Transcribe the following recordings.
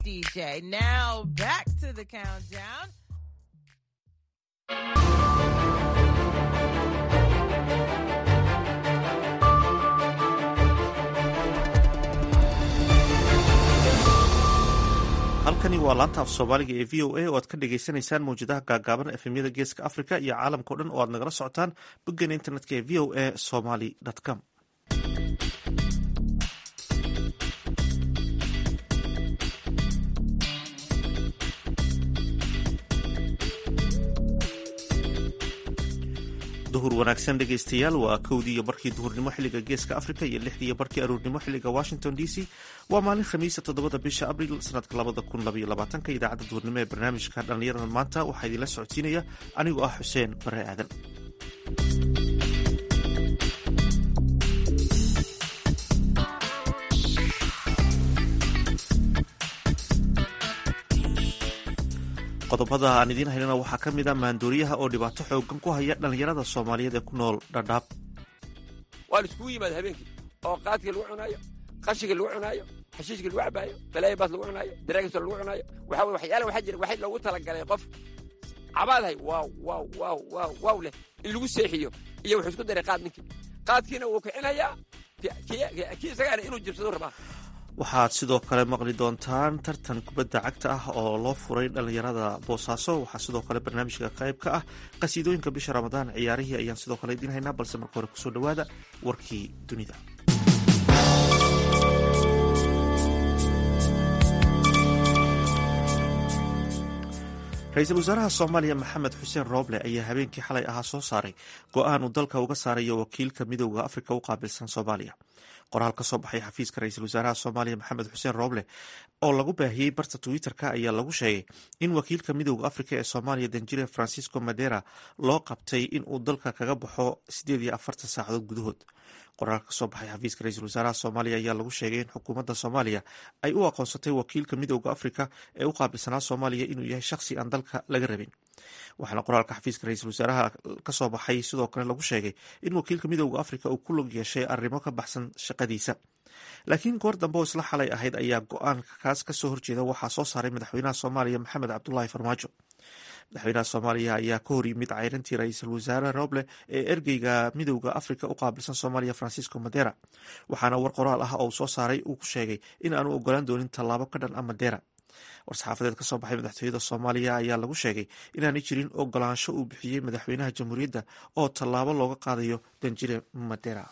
DJ. Now back to the countdown. halkani waa laanta af soomaaliga ee v o a oo aad ka dhagaysanaysaan mawjadaha gaagaaban efemyada geeska africa iyo caalamka o dhan oo aad nagala socotaan boggeena internetka ee v o a somaly com duhur wanaagsan dhegaystayaal waa kowdii iyo barkii duhurnimo xilliga geeska africa iyo lixdii iyo barkii aruurnimo xilliga washington d c waa maalin khamiisa toddobada bisha abril sanadka labada kun labaiyo labaatanka idaacadda duhurnimo ee barnaamijka dhallinyarada maanta waxaa idinla socodsiinaya anigoo ah xuseen bare aadan qodobada aan idiin haynana waxaa ka mid a maandooriyaha oo dhibaato xoogan ku haya dhallinyarada soomaaliyeed ee ku nool dhadhaab waa la iskugu yimaada habeenkii oo qaadkii lagu cunaayo qashiga lagu cunaayo xashiishka lagu cabaayo balaayabaas lagu cunaayo daraagiso lagu cunaayo waxa wey waxyaala waxaa jira waxay loogu talagalay qof cabaadahay waaw waaw waaw waaw waaw leh in lagu seexiyo iyo wuxuu isku daray qaad ninkii qaadkiina wuu kicinayaa kii isagaana inuu jibsado rabaa waxaad sidoo kale maqli doontaan tartan kubadda cagta ah oo loo furay dhallinyarada boosaaso waxaa sidoo kale barnaamijka qayb ka ah qasiidooyinka bisha ramadaan ciyaarihii ayaan sidoo kale idiin haynaa balse marka hore kusoo dhowaada warkii dunida ra-iisul wasaaraha soomaaliya maxamed xuseen rooble ayaa habeenkii xalay ahaa soo saaray go-aan uu dalka uga saarayo wakiilka midooda afrika u qaabilsan soomaaliya qoraal ka soo baxay xafiiska ra-iisul wasaaraha soomaaliya maxamed xuseen rooble oo lagu baahiyey barta twitter-ka ayaa lagu sheegay in wakiilka midooda afrika ee soomaaliya danjire francisco madera loo qabtay in uu dalka kaga baxo sideed iyo afartan saacadood gudahood qoraal ka soo baxay xafiiska ra-iisul wasaaraha soomaaliya ayaa lagu sheegay in xukuumadda soomaaliya ay u aqoonsatay wakiilka midooda afrika ee u qaabilsanaa soomaaliya inuu yahay shakhsi aan dalka laga rabin waxaana qoraalka xafiiska ra-iisul wasaaraha kasoo baxay sidoo kale lagu sheegay in wakiilka midooda afrika uu ku log yeeshay arrimo ka baxsan shaqadiisa laakiin goor dambe oo isla xalay ahayd ayaa go-aanka kaas kasoo horjeeda waxaa soo saaray madaxweynaha soomaaliya maxamed cabdulaahi farmaajo madaxweynaha soomaaliya ayaa ka hor yimid ceyrantii ra-iisul wasaare roble ee ergeyga midooda afrika u qaabilsan soomaaliya francisco madera waxaana war qoraal ah oo uu soo saaray uu ku sheegay in aanu ogolaan doonin tallaabo ka dhan a madera war-saxaafadeed ka soo baxay madaxtooyada soomaaliya ayaa lagu sheegay inaanay jirin ogolaansho uu bixiyey madaxweynaha jamhuuriyadda oo tallaabo looga qaadayo danjire madera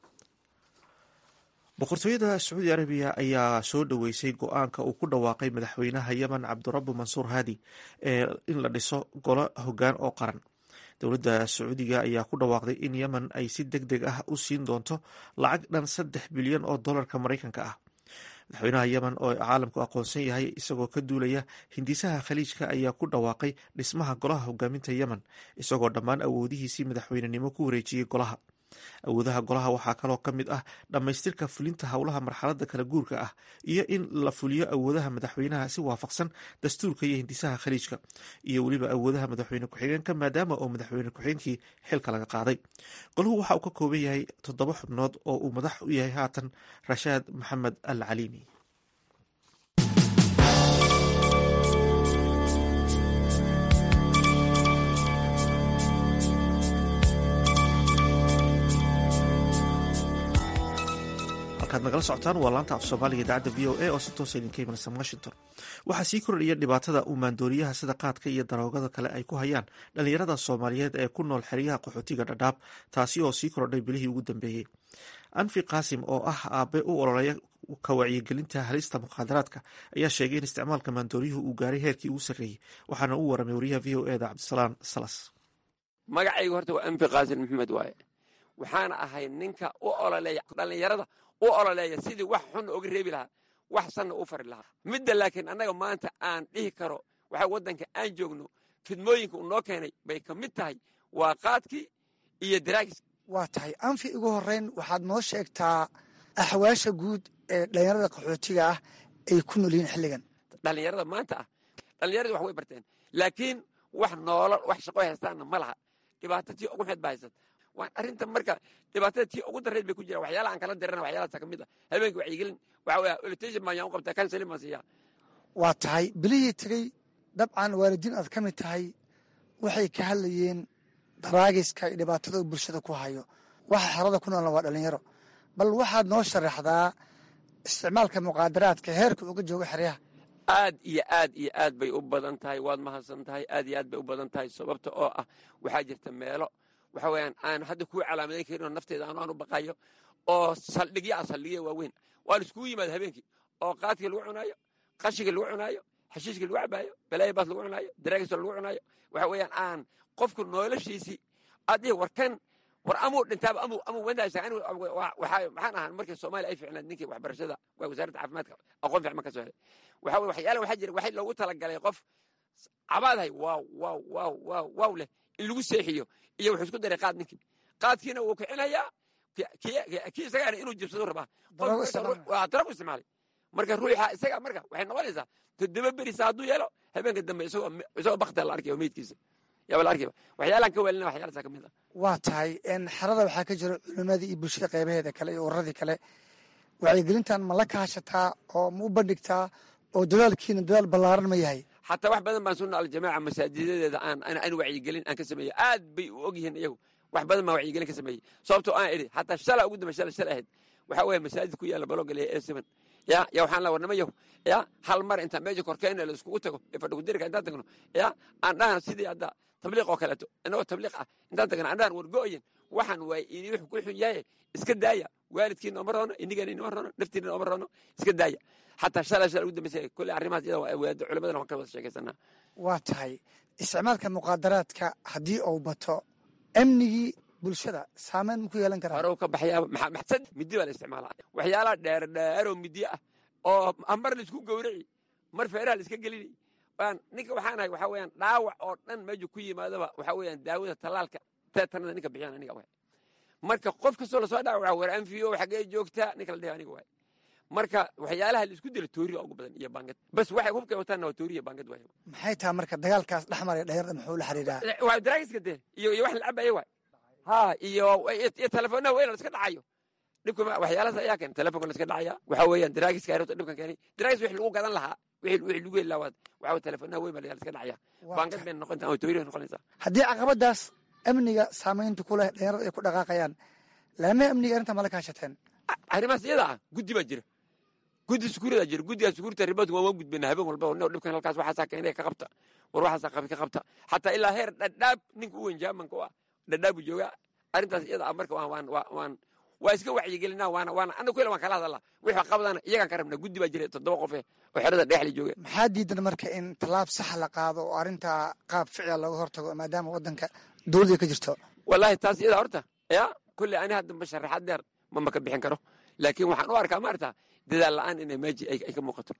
boqortooyada sacuudi arabiya ayaa soo dhoweysay go-aanka uu ku dhawaaqay madaxweynaha yemen cabdirabu mansuur haadi ee in la dhiso golo hoggaan oo qaran dowladda sacuudiga ayaa ku dhawaaqday in yemen ay si deg deg ah u siin doonto lacag dhan saddex bilyan oo dollarka maraykanka ah madaxweynaha yemen oo caalamku aqoonsan yahay isagoo ka duulaya hindisaha khaliijka ayaa ku dhawaaqay dhismaha golaha hogaaminta yemen isagoo dhammaan awoodihiisii madaxweynenimo ku wareejiyey golaha awoodaha golaha waxaa kaloo ka mid ah dhammaystirka fulinta howlaha marxaladda kala guurka ah iyo in la fuliyo awoodaha madaxweynaha si waafaqsan dastuurka iyo hindisaha khaliijka iyo weliba awoodaha madaxweyne ku-xigeenka maadaama oo madaxweyne ku-xigeenkii xilka laga qaaday golahu waxa uu ka kooban yahay toddoba xubnood oo uu madax u yahay haatan rashaad maxamed al caliimi ad nagala socotaan waa laanta af soomaaliga idaacadda v o a oo si toosa idinka imanaysa washington waxaa sii kordhaya dhibaatada uu maandooriyaha sida qaadka iyo daroogada kale ay ku hayaan dhallinyarada soomaaliyeed ee ku nool xeryaha qaxootiga dhadhaab taasi oo sii kordhay bilihii ugu dambeeyey anfi qaasim oo ah aabe u ololeya ka wacyigelinta halista mukhaadaraadka ayaa sheegay in isticmaalka maandooriyuhu uu gaaray heerkii ugu sarreeyey waxaana uu waramay wariyaha v o eda cabdisalaan salas magacaygu horta waa anfi qaasim maxamed waaye waxaana ahay ninka u ololeeya dhallinyarada u ololeeya sidii wax xunna oga reebi lahaa wax sanna u fari lahaa midda laakiin annaga maanta aan dhihi karo waxa waddanka aan joogno fidmooyinka uu noo keenay bay ka mid tahay waa qaadkii iyo daraagis waa tahay anfi ugu horrayn waxaad noo sheegtaa axwaasha guud ee dhallinyarada qaxootiga ah ay ku nool yihiin xilligan dhallinyarada maanta ah dhallinyaradii wax way barteen laakiin wax noolol wax shaqo haystaanna ma laha dhibaato tii ugu xeed ba haysat arrinta marka dhibaatada tii ugu darreed bay ku jiraan waxyaala aan kala dirana waxyaalahaasa ka mid ah habeenkii wacyigelin waxa weya olitation baan yaan u qabtaa kanselin baan siiyaa waa tahay bilihii tegey dabcan waalidiin aad ka mid tahay waxay ka hadlayeen daraagiska iyo dhibaatada uu bulshada ku hayo waxa xerada ku noolna waa dhalinyaro bal waxaad noo sharaxdaa isticmaalka muqaadaraadka heerka uga jooga xeryaha aad iyo aad iyo aad bay u badan tahay waad mahadsan tahay aad iyo aad bay u badan tahay sababta oo ah waxaa jirta meelo waxa weeyaan aan hadda kuu calaamadayn karin oo nafteeda aanu aan u baqayo oo saldhigya ah saldhigya waaweyn waa la iskugu yimaada habeenkii oo qaadkii lagu cunaayo qashiga lagu cunaayo xashiishka lagu cabaayo balaaya baas lagu cunaayo daraagiso lagu cunaayo waxa weeyaan aan qofku noloshiisii adiga warkan war amuu dhintaaba amuu amuu wandaysa anigu waxaa maxaan ahaan markii soomaaliya ay ficnayd ninkii waxbarashada waa wasaaradda caafimaadka aqoon fiican ka soo helay waxa weye waxyaala waxaa jira waxay loogu talagalay qof cabaadahay waaw waaw waaw waaw waaw leh in lagu seexiyo iyo wuxuu isku daray qaad ninkii qaadkiina wuu kicinayaa kii isagaana inuu jibsado rabaa waa daragu isticmaalay marka ruuxa isaga marka waxay noqonaysaa toddoba berisa hadduu yeelo habeenka dambe isagoo isagoo bakta la arkaya meydkiisa yaaba la arkayba waxyaalaan ka weelina waxyaalaasa ka mid ah waa tahay xerada waxaa ka jira culimadii iyo bulshada qaybaheeda kale iyo ururadii kale wacyigelintan ma la kaashataa oo ma u bandhigtaa oo dadaalkiina dadaal ballaaran ma yahay xataa wax badan baan sunna aljamaaca masaajidadeeda aan aan wacyigelin aan ka sameeyey aad bay u og yihiin iyagu wax badan baan wacyigelin ka sameeyey sababtoo aan idhi xataa shala ugu dambe shala shala ahayd waxaa weeye masaajid ku yaalla balogale ee seven ya ya waxaan la warnama yahu ya hal mar intaan meesha korkeena la iskugu tago ee fadhigudirka intaan tagno ya aan dhahan sidii hadda tabliiq oo kaleeto inagoo tabliiq ah intaan tagno aan dhahan wargo'yin waxaan waay ini wuxuu ku xun yahay iska daaya waalidkiina oma roono inigana inoma roono naftiina oma roono iska daaya xataa shala shala ugu dambeysa kolley arrimahaas iyada waa awaado culimadana waan ka wada sheekaysanaa waa tahay isticmaalka muqaadaraadka haddii uu bato amnigii bulshada saameyn ma ku yeelan karaa hore ka baxyaaba maxsad midi baa la isticmaalaa waxyaalaha dheer dheeroo midiyo ah oo mar la isku gowraci mar feeraha la iska gelini ninka waxaan ahay waxaa weeyaan dhaawac oo dhan meesha ku yimaadaba waxaa weeyaan daawada tallaalka teetanada ninka bixiyaan aniga waay marka qof kastoo lasoo dhaawaca war anfiyo xaggee joogtaa ninka la dhihi aniga waay marka waxyaalaha la isku dilo tooriga ugu badan iyo baangad bas waxay hubkay wataanna waa tooriya baangad waay maxay tahay marka dagaalkaas dhex maraya dhalinyarada muxuu la xiriiraa waa daraagiska dee iyo iyo wax la cabayo waay ha iyo iyo telefoonnaha weyn la iska dhacayo dhibka waxyaalahaas ayaa keen telefonka la iska dhacaya waxaa weeyaan daraagiska ayrota dhibkan keenay daraagis wixii lagu gadan lahaa wixii wixii lagu heli lahaa waxaa weye telefoonnaha weyn baa la iska dhacaya baangad bay noqontaa oo tooriya noqonaysaa haddii caqabadaas amniga saamaynta ku leh dhalinyarada ay ku dhaqaaqayaan laamaha amniga arrinta ma la kaashateen arrimahaas iyada ah guddi baa jira guddi sukuurada jira guddigaa sukuurta riboodka waan waan gudbina habeen walba no dhibkan halkaas waxaasaa keenay ka qabta war waxaasaa qabi ka qabta xataa ilaa heer dhadhaab ninka u weyn jaamanka u ah dhadhaabu joogaa arrintaas iyada ah marka waan waan waan waa iska wacyigelinaa waana waana anaga kule waan kala hadalaa wixii qabadana iyagaan ka rabnaa guddi baa jira toddoba qof eh oo xerada dhexli jooga maxaa diidan marka in tallaab saxa la qaado oo arrintaa qaab ficila looga hortago maadaama waddanka dowladda ka jirto wallaahi taas iyada horta ya kulle ani hadda masharaxaad dheer ma maka bixin karo laakiin waxaan u arkaa maarta dadaal la'aan inay meeji ay ka muuqato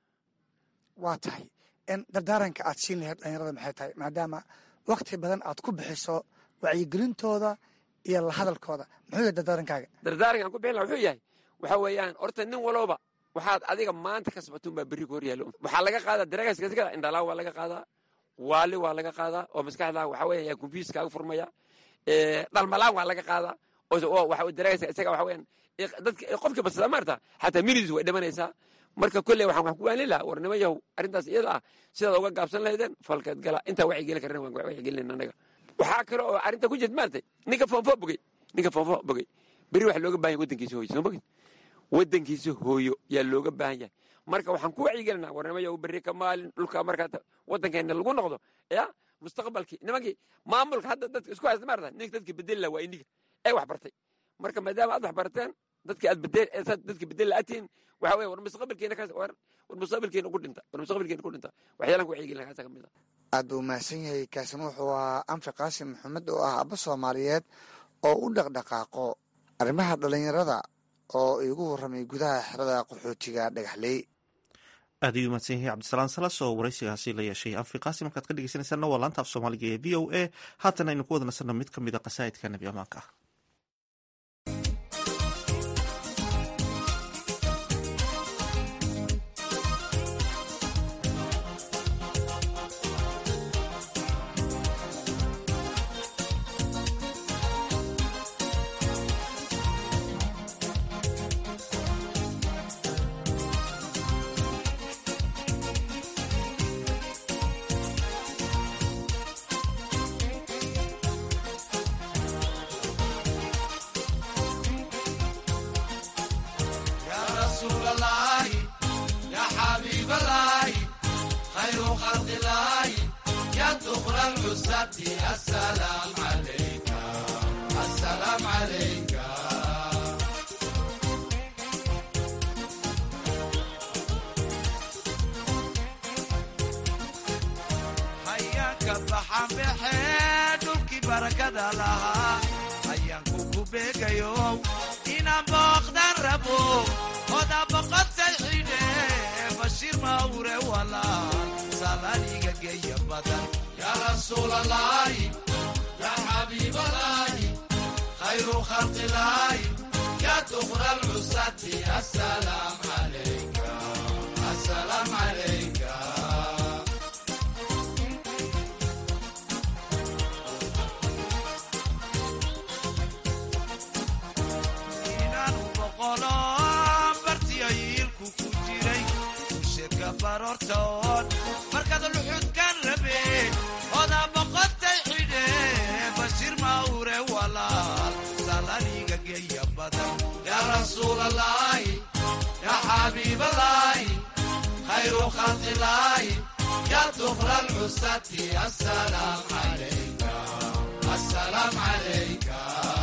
waa tahay in dardaaranka aad siin lahayd dhalinyarada maxay tahay maadaama wakti badan aad ku bixiso wacyigelintooda iyo la hadalkooda muxuu yahay dardaarankaaga dardaaranka aan ku bixin laha wuxuu yahay waxaa weeyaan horta nin walooba waxaad adiga maanta ka sabatun baa berri ku hor yaallo waxaa laga qaadaa daragaskada indhalaa waa laga qaadaa waali waa laga qaadaa oo maskaxda waxaa weeya yaa konfyus kaaga furmaya dhalmalaan waa laga qaadaa oo waxa daragaska isaga waxa weeyaan dadka qofkii badsada maarta xataa minidis way dhimanaysaa marka kolley waxaan wax ku waanlin lahaa war nima yahow arrintaas iyada ah sidaad uga gaabsan lahaydeen falkeed gala intaa wacyigelin karana waan wacyigelinayna annaga waxaa kale oo arrinta ku jirta maartay ninka foonfo bogey ninka foonfo bogey beri waxa looga baahan yahay waddankiisa hooyo soo bogid waddankiisa hooyo yaa looga baahan yahay marka waxaan ku wacyigelinaa war nima yahow berri ka maalin dhulka markaa waddankeena lagu noqdo ya mustaqbalkii nimankii maamulka hadda dadka isku haysta maarta ninka dadka bedeli laha waa iniga ee wax bartay marka maadaama aad wax barateen dadki aad bedel dadki bedel la'atiin waxa weye war mustaqbalkeena kaas war war mustaqbalkeena ku dhinta war mustaqbalkeena ku dhinta waxyaalan ku wacyigelin kaasa ka mid ah aad buu mahadsan yahay kaasina wuxuu ahaa anfi qaasim maxamed oo ah abba soomaaliyeed oo u dhaqdhaqaaqo arrimaha dhalinyarada oo igu warramay gudaha xerada qaxootiga dhagaxley aad ayuu mahadsan yahay cabdisalaan salas oo waraysigaasi la yeeshay anfi qaasim markaad ka dhegeysanaysaana waa laanta af soomaaliga ee v o a haatan aynu ku wada nasanno mid ka mid a qasaa'idka nebi amaanka ah العزة السلام عليك السلام عليك hayaanka baxan baxee dhulkii barakada lahaa hayaanku ku beegayo inaan booqdan rabo oda boqotay xidhe bashiir mawre walaal salaaniga geeya badan yaa rasuulalaahi yaa xabiibalaahi khayru khalqilaahi yaa dukra alcusati asalaam calayka asalaam calayka inaanu boqolo bartiyo yiilku ku jiray usheedka baroortoon markaad luxudkan rabe oda boqotay xidhe bashiir mawre walaal salaniga geeya badan yaa rasuulalaahi yaa xabiibalaahi khayru khalqilaahi yaa dukra alcusati asalaam calayka asalaam calayka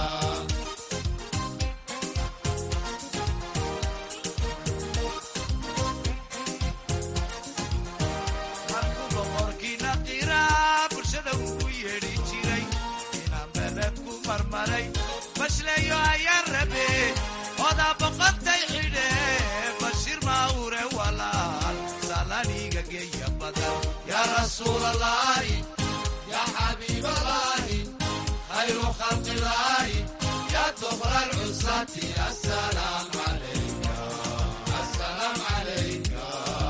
markuu boqorkiina qiraa bulshada ugu yeedhi jiray inaan beled ku marmaray bashleeyo ayaan rabe odaa boqotay xidhe bashiir mawre walaal salaniga geeya badan yaa rasuulalaahi yaa xabiibalaahi khayru khalqilaahi yaa dukra alcusati asalaam calayka asalaam calayka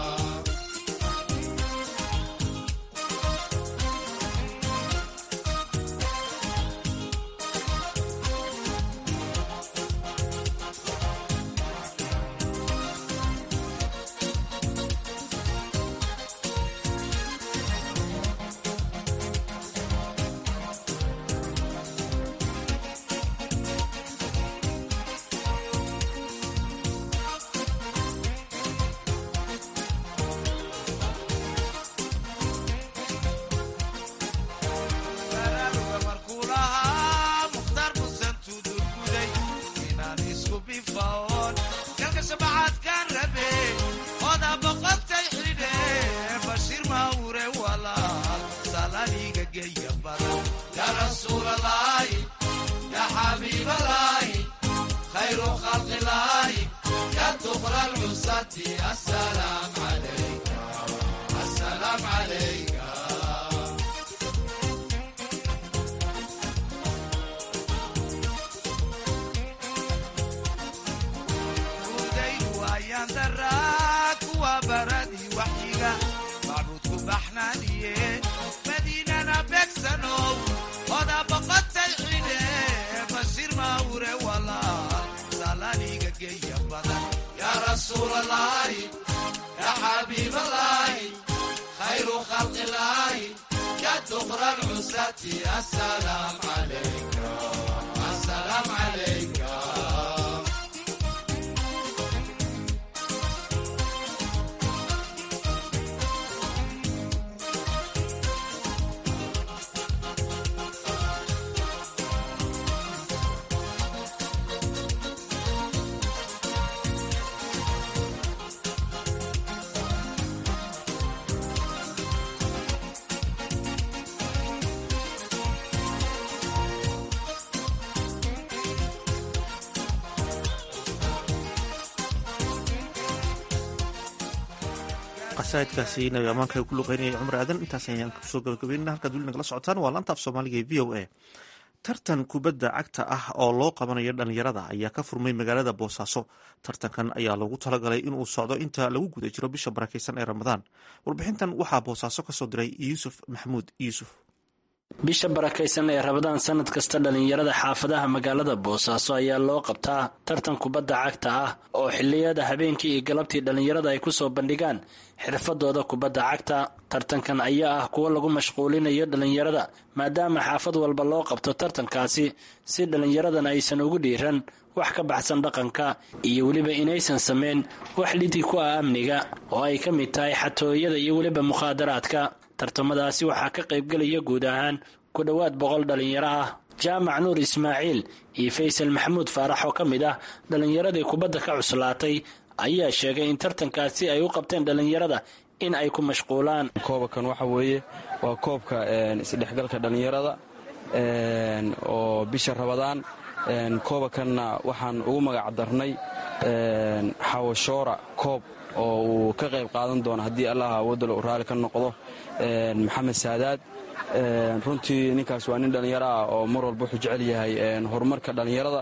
baraaruga markuu lahaa mukhtaar musan tudurguday inaan isku bifaoon galka shabacaadkaan rabe odaa boqotay xidhe bashiir mawre walaal salaniga geeya badan yaa rasuulalaahi yaa xabiibalaahi khayru khalqilaahi yaa dukra alcusati asalaam calayka asalaam calayka udaydu ayaan daraa kuwa baradii waxyiga macbuudku baxnaaniye madiinana beegsanow oda boqotay xidhe bashiir mawre walaal salaniga geeya badan yaa rasuulalaahi yaa xabiibalaahi khayru khalqilaahi yaa dukra alcusati asalaam calayka asalaam calayka qasaidkaasi nabi amaanka ku luqeynaya cumar aadan intaas ayaan kusoo gabagabeynana halkaad weli nagala socotaan waa laanta af soomaaliga ee v o a tartan kubadda cagta ah oo loo qabanayo dhalinyarada ayaa ka furmay magaalada boosaaso tartankan ayaa loogu talagalay inuu socdo inta lagu guda jiro bisha barakeysan ee ramadaan warbixintan waxaa boosaaso kasoo diray yuusuf maxamuud yuusuf bisha barakaysan ee rabadaan sanad kasta dhallinyarada xaafadaha magaalada boosaaso ayaa loo qabtaa tartan kubadda cagta ah oo xilliyada habeenkii iyo galabtii dhallinyarada ay kusoo bandhigaan xirfadooda kubadda cagta tartankan ayaa ah kuwo lagu mashquulinayo dhallinyarada maadaama xaafad walba loo qabto tartankaasi si dhallinyaradan aysan ugu dhiiran wax ka baxsan dhaqanka iyo weliba inaysan samayn wax lidii ku ah amniga oo ay ka mid tahay xatooyada iyo weliba mukhaadaraadka tartamadaasi waxaa ka qaybgelaya guud ahaan ku dhowaad boqol dhalinyaro ah jaamac nuur ismaaciil iyo faysal maxamuud faarax oo ka mid ah dhallinyaradii kubadda ka cuslaatay ayaa sheegay in tartankaasi ay u qabteen dhallinyarada in ay ku mashquulaan koobakan waxa weeye waa koobka isdhexgalka dhallinyarada oo bisha rabadaan koobakanna waxaan ugu magac darnay xawashoora koob oo uu ka qayb qaadan doono haddii allaha awoodalo raali ka noqdo maxamed saadaad runtii ninkaas waa nin dhallinyaro ah oo mar walba wuxuu jecel yahay horumarka dhallinyarada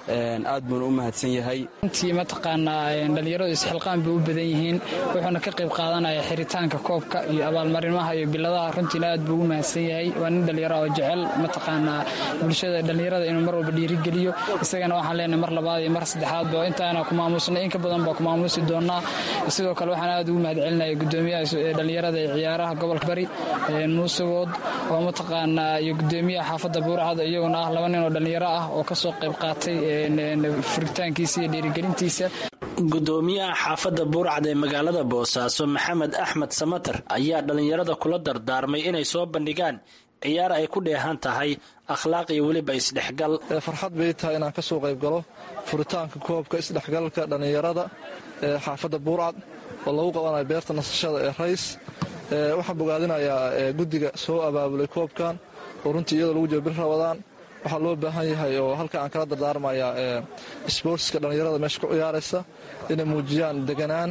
aad buuna u mahadsan yahay runtii mataqaanaa dhallinyaradu isxilqaan bay u badan yihiin wuxuuna ka qayb qaadanaya xiritaanka koobka iyo abaalmarimaha iyo biladaha runtiina aad buu ugu mahadsan yahay waa nin dhallinyaro oo jecel mataqaanaa bulshada dhallinyarada inuu mar walba dhiirigeliyo isagana waxaan leenahay mar labaad iyo mar saddexaadba intaana ku maamuusnay in ka badan baa ku maamuusi doonaa sidoo kale waxaan aad ugu mahad celinaya gudoomiyaha dhallinyarada ee ciyaaraha gobolka bari muusegood oo mataqaanaa iyo gudoomiyaha xaafadda buurcada iyaguna ah laba nin oo dhallinyaro ah oo kasoo qayb qaatay furitaankiisa iyo dhiirigelintiisa gudoomiyaha xaafadda buurcad ee magaalada boosaaso maxamed axmed samater ayaa dhallinyarada kula dardaarmay inay soo bandhigaan ciyaar ay ku dheehan tahay akhlaaq iyo weliba isdhexgal farxad bay tahay inaan ka soo qayb galo furitaanka koobka isdhexgalka dhallinyarada ee xaafadda buurcad oo lagu qabanayo beerta nasashada ee rays waxaan bogaadinayaa guddiga soo abaabulay koobkan oo runtii iyadoo lagu jiro bil rabadaan waxaa loo baahan yahay oo halka aan kala dardaarmayaa sboortska dhallinyarada meesha ku ciyaaraysa inay muujiyaan deganaan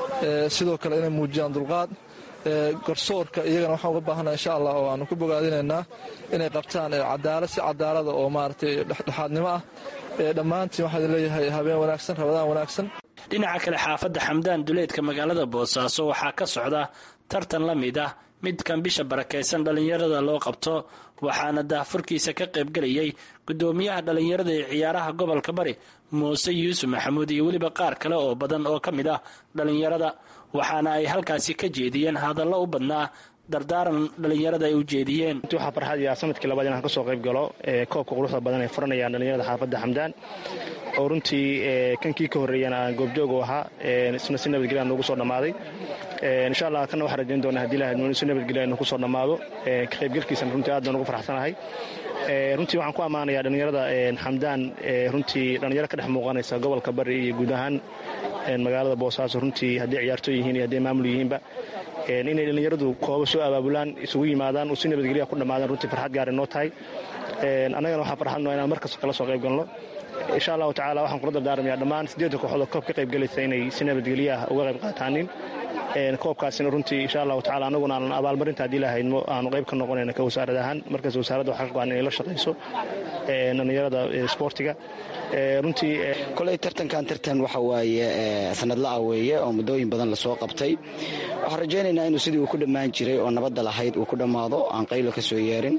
sidoo kale inay muujiyaan dulqaad garsoorka iyagana waxaan uga baahana insha allah oo aanu ku bogaadinaynaa inay qabtaan cadaalad si cadaalada oo maaragtay dhexdhexaadnimo ah dhammaantiin waxaa idin leeyahay habeen wanaagsan rabadaan wanaagsan dhinaca kale xaafadda xamdaan duleedka magaalada boosaaso waxaa ka socda tartan la mid ah midkan bisha barakaysan dhallinyarada loo qabto waxaana daahfurkiisa ka qaybgelayay gudoomiyaha dhallinyarada ee ciyaaraha gobolka bari muuse yuusuf maxamuud iyo weliba qaar kale oo badan oo ka mid ah dhallinyarada waxaana ay halkaasi ka jeediyeen hadallo u badnaa dardaaran dhallinyarada ay u jeediyeen waxaa farxad yaa sanadkii labaad inaan ka soo qayb galo koobka quruxda badan ay furanayaan dhallinyarada xaafadda xamdaan oo runtii kankii ka horreeyana aan goobjoog u ahaa isna si nabadgelya noogu soo dhammaaday insha allah kana waxaan rajayn doonaa hadii lahayd si nabadgelya inuu ku soo dhammaado ka qaybgalkiisana runtii aad baan ugu farxsanahay runtii waxaan ku ammaanayaa dhallinyarada xamdaan runtii dhallinyaro ka dhex muuqanaysa gobolka bari iyo guud ahaan magaalada boosaaso runtii hadday ciyaartooy yihiin iyo hadday maamul yihiinba inay dhallinyaradu koobo soo abaabulaan isugu yimaadaan oo si nabadgelya ku dhammaadaan runtii farxad gaar noo tahay annagana waxaan farxadno inaan markasta kala soo qayb galno insha allahu tacala waxaan kula dardaarmayaa dhammaan siddeedda kooxood oo koob ka qayb galaysa inay si nabadgelyaah uga qayb qaataanin koobkaasina runtii insha allahu tacala annaguna aanan abaalmarinta haddii lahaydmo aanu qayb ka noqonayna ka wasaarad ahaan markaas wasaaradda waxaa ka go-an inay la shaqayso dhallinyarada sboortiga runtii koley tartankan tartan waxa waaye sanadla-a weeye oo muddooyin badan lasoo qabtay waxaan rajaynaynaa inuu sidii uu ku dhammaan jiray oo nabadda lahayd uu ku dhammaado aan qaylo ka soo yeerin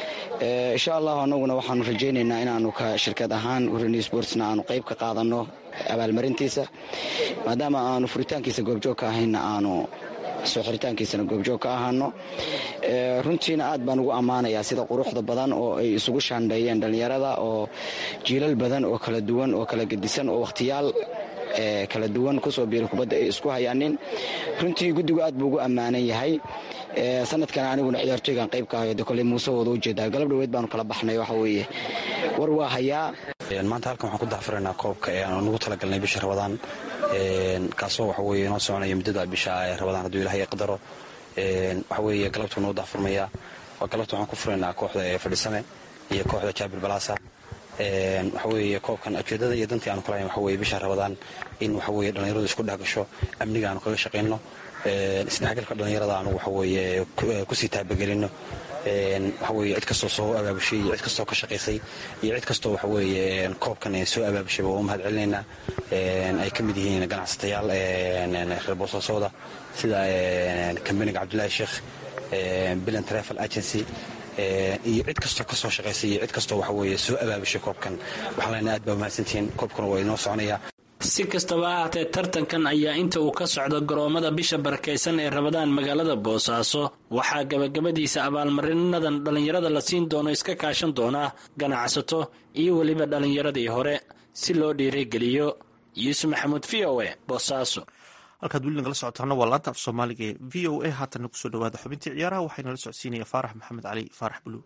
insha allahu annaguna waxaanu rajaynaynaa inaanu ka shirkad ahaan urani sportsna aanu qayb ka qaadanno abaalmarintiisa maadaama aanu furitaankiisa goobjoog ka ahayna aanu soo xiritaankiisana goobjoog ka ahaano runtiina aad baan ugu ammaanayaa sida quruxda badan oo ay isugu shaandheeyeen dhallinyarada oo jiilal badan oo kala duwan oo kala gedisan oo wakhtiyaal kala duwan kusoo biira kubadda ay isku hayaanin runtii guddigu aad buu ugu ammaanan yahay sanadkan aniguna ciyaartooygan qayb ka hayo de koley muuse wooda ujeedaa galab dhaweyd baanu kala baxnay waxa weeye war waa hayaa maanta halkan waxaan ku daafuraynaa koobka ee aanu nagu talagalnay bisha rabadaan kaasoo waxa weye inoo soconaya muddada bisha ee rabadaan hadduu ilahay qadaro waxa weeye galabtuu noo daafurmayaa waa galabta waxaan ku furaynaa kooxda ee fadhisame iyo kooxda jaabil balaasa waxa weeye koobkan ujeedada iyo dantii aanu kalahayn waxa weye bisha rabadaan in waxa weye dhallinyaradu isku dhex gasho amniga aanu kaga shaqayno isdhexgalka dhallinyarada aanu waxa weye kusii taabagelino waxa weye cid kastoo soo abaabushay iyo cid kastoo ka shaqaysay iyo cid kastoo waxa weye koobkan soo abaabushay waa u mahad celinaynaa ay ka mid yihiin ganacsatayaal reer boosaasooda sida kambaniga cabdulaahi sheekh bilan travel agency iyo cid kastoo kasoo shaqaysay iyo cid kastoo waxa weye soo abaabushay koobkan waxaan leenahay aad baa mahadsantihiin koobkuna waa inoo soconaya si kastaba ha ahaatee tartankan ayaa inta uu ka socdo garoomada bisha barakaysan ee rabadaan magaalada boosaaso waxaa gabagabadiisa abaalmarinadan dhallinyarada la siin doono iska kaashan doonaa ganacsato iyo weliba dhallinyaradii hore si loo dhiirigeliyo yuusuf maxamuud v o e boosaaso halkaad weli nagala socotaana waa laanta af soomaaliga ee v o a haatanna kusoo dhawaada xubintii ciyaaraha waxayna la socodsiinaya faarax maxamed cali faarax buluug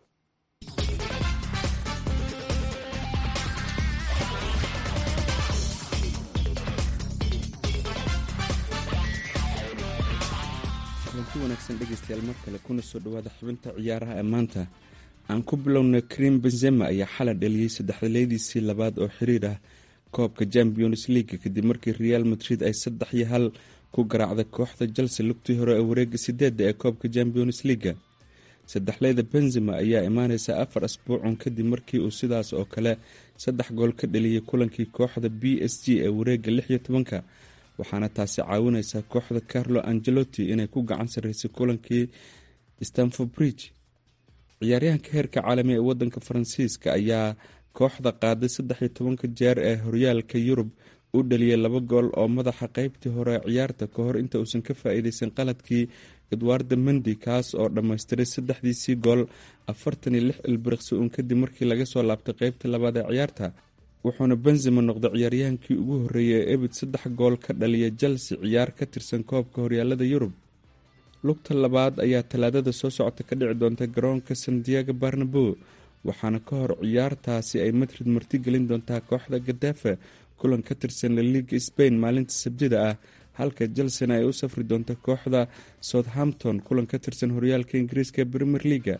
kulanti wanaagsan dhegeystayaal mar kale kuna soo dhawaada xubinta ciyaaraha ee maanta aan ku bilowna krim benzema ayaa xalay dhaliyey saddexdaleediisii labaad oo xiriir ah koobka champions league kadib markii real madrid ay saddex iyo hal ku garaacday kooxda chelsea lugtii hore ee wareega sideedda ee koobka champions leaga saddexleyda benzema ayaa imaaneysa afar asbuucun kadib markii uu sidaas oo kale saddex gool ka dhaliyey kulankii kooxda b s g ee wareega lix iyo tobanka waxaana taasi caawineysaa kooxda carlo angelotti inay ku gacan sareysay kulankii stanford bridge ciyaaryahanka heerka caalami ee wadanka faransiiska ayaa kooxda qaaday saddex iyo tobanka jeer ee horyaalka yurub u dhaliyay laba gool oo madaxa qeybtii hore ciyaarta ka hor inta uusan ka faa-iideysan qaladkii edwarda mendi kaas oo dhammaystiray saddexdiisii gool afartan iyo lix ilbiriqsi uun kadib markii laga soo laabtay qeybtii labaad ee ciyaarta wuxuuna benzema noqday ciyaaryahankii ugu horreeyay ee ebid saddex gool ka dhaliya chelsea ciyaar ka tirsan koobka horyaalada yurub lugta labaad ayaa talaadada soo socota ka dhici doonta garoonka sandiago barnabo waxaana ka hor ciyaartaasi ay madrid martigelin doontaa kooxda gadafa kulan ka tirsan la liiga spain maalinta sabtida ah halka chelsena ay u safri doonta kooxda southampton kulan ka tirsan horyaalka ingiriiska ee premier leaga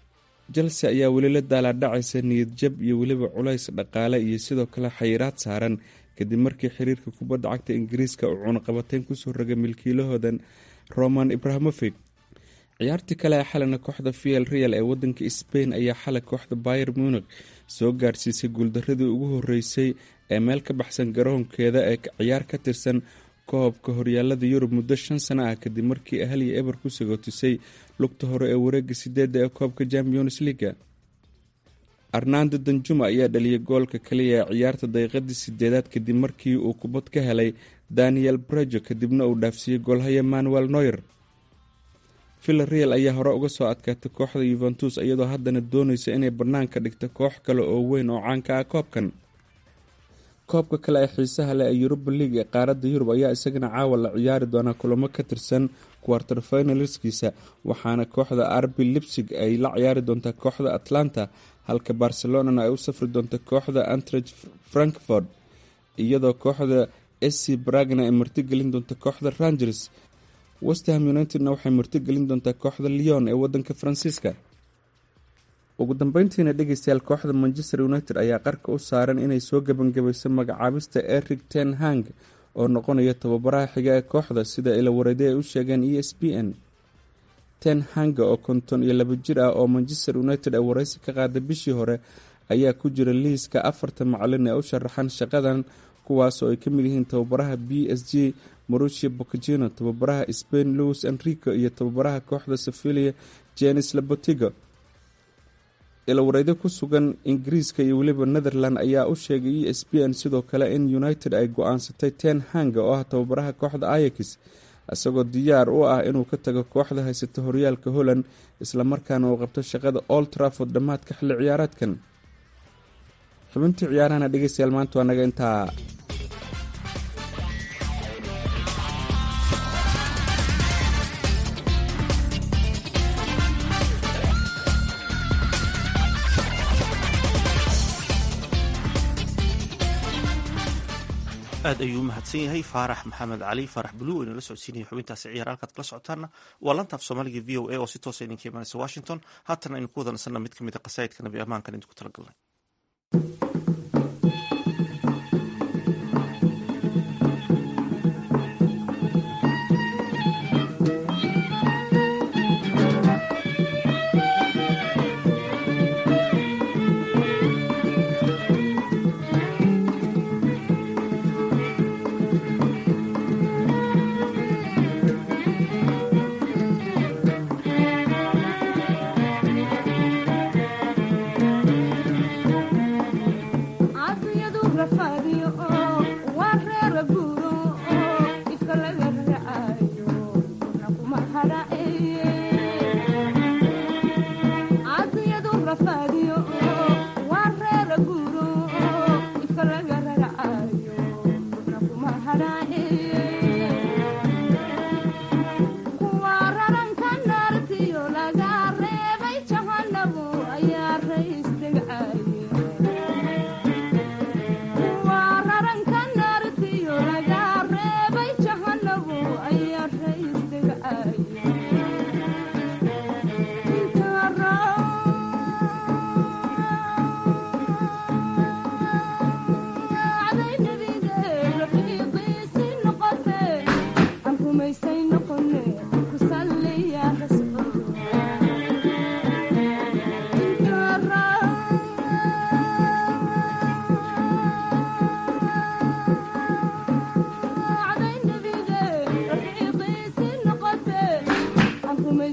chelsea ayaa weli la daalaadhacaysa niyad jab iyo weliba culays dhaqaale iyo sidoo kale xayiraad saaran kadib markii xiriirka kubadda cagta ingiriiska uu cunaqabateyn kusoo rogay milkiilahoodan roman ibrahamovic ciyaartii kale ee xalina kooxda viel real ee wadanka spain ayaa xalay kooxda bayer munik soo gaarsiisay guuldaradii ugu horeysay ee meel ka baxsan garoonkeeda ee ciyaar ka tirsan koobka horyaalada yurub muddo shan sano ah kadib markii ahal iyo eber ku sagootisay lugta hore ee wareega sideedda ee koobka champions leaga arnando danjuma ayaa dhaliyay goolka kaliya ee ciyaarta daqiiqadii sideedaad kadib markii uu kubad ka helay daniel brejo kadibna uu dhaafsiiyey goolhaya manuel noyer villareal ayaa hore uga soo adkaatay kooxda yuventus iyadoo haddana dooneysa inay banaanka dhigto koox kale oo weyn oo caanka ah koobkan koobka kale ee xiisaha leh ee yuruba league ee qaaradda yurub ayaa isagana caawa la ciyaari doonaa kulamo ka tirsan quarter finalskiisa waxaana kooxda arbi lipsig ay la ciyaari doontaa kooxda atlanta halka barcelonana ay u safri doonta kooxda antrich frankfort iyadoo kooxda sc bragna ay martigelin doonta kooxda rangers westham unitedna waxay martigelin doontaa kooxda leon ee wadanka faransiiska ugu dambeyntiina dhegeystayaal kooxda manchester united ayaa qarka u saaran inay soo gebangabayso magacaabista eric ten hang oo noqonaya tababaraha xiga ee kooxda sida ilawareede ay u sheegeen e s b n ten hanga oo konton iyo laba jir ah oo manchester united ay wareysi ka qaaday bishii hore ayaa ku jira liiska afarta macalin ee u sharaxan shaqadan kuwaas oo ay ka mid yihiin tababaraha b s g marucia bocagino tababaraha spain louis enrico iyo tababaraha kooxda sevilia jenis labotigo ilawareydo ku sugan ingiriiska iyo weliba netherland ayaa u sheegay e s b n sidoo kale in united ay go-aansatay ten hanga oo ah tababaraha kooxda ayax isagoo diyaar u ah inuu ka tago kooxda haysata horyaalka holland islamarkaana uu qabto shaqada old trafford dhammaadka xilli ciyaareedkan xubintii ciyaarahana dhegeystayaal maanta waa naga intaa aad ayuu u mahadsan yahay faarax maxamed cali faarax buluw inala socodsiinaya xubintaasi ciyaar halkaad kala socotaana waa lantaaf soomaaliga v o a oo si toosa idinka imanaysa washington haatan aynu ku wada nasanna mid ka mid a qasaa'idka nabi ammaankan idinku talagalnay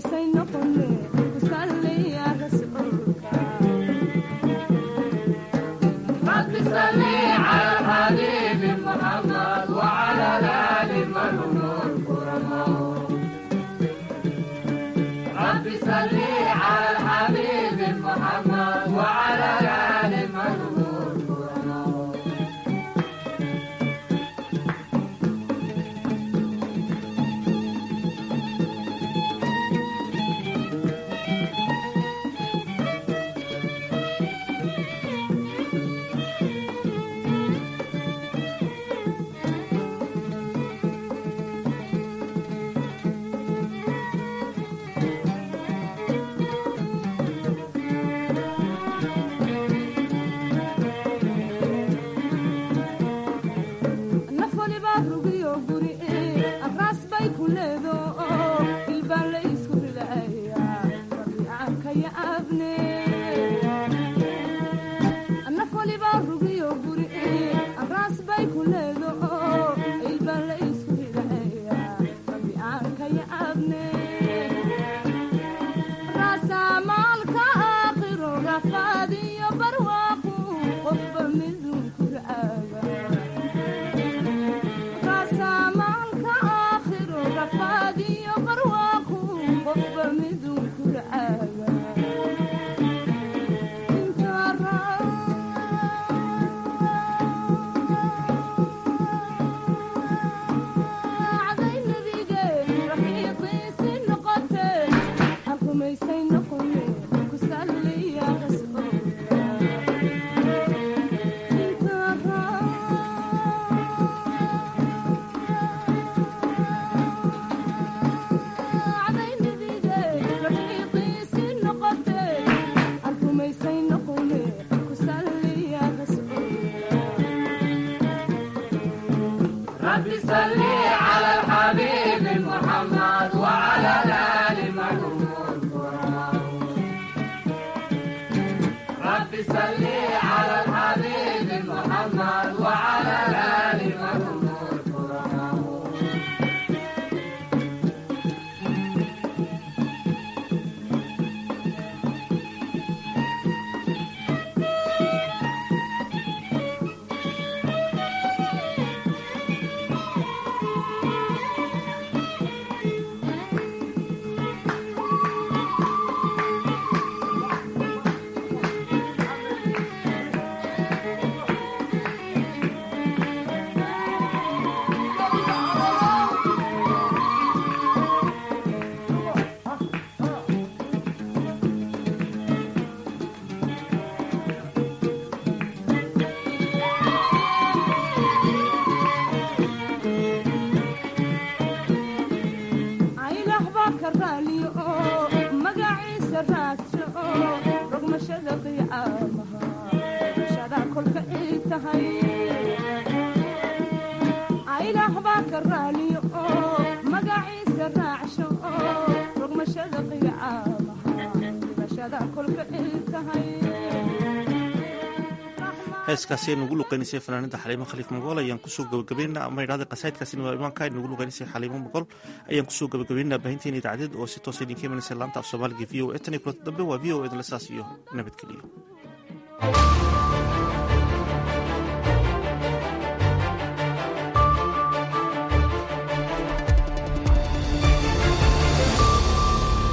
heeskaasi ay nugu luqeynaysay fanaanida xaliimo khaliif mogool ayaan kusoo gabagabayna ama idhahda qasaidkaasina waa imaanka ay nugu luqeynaysay xaliimo mogool ayaan kusoo gabagabaynaa baahinteena idaacadeed oo si toosa idinka imanaysa laanta af soomaaliga v o e tan iyo kulanta dambe waa v o edinla saas iyo nabadgeliyo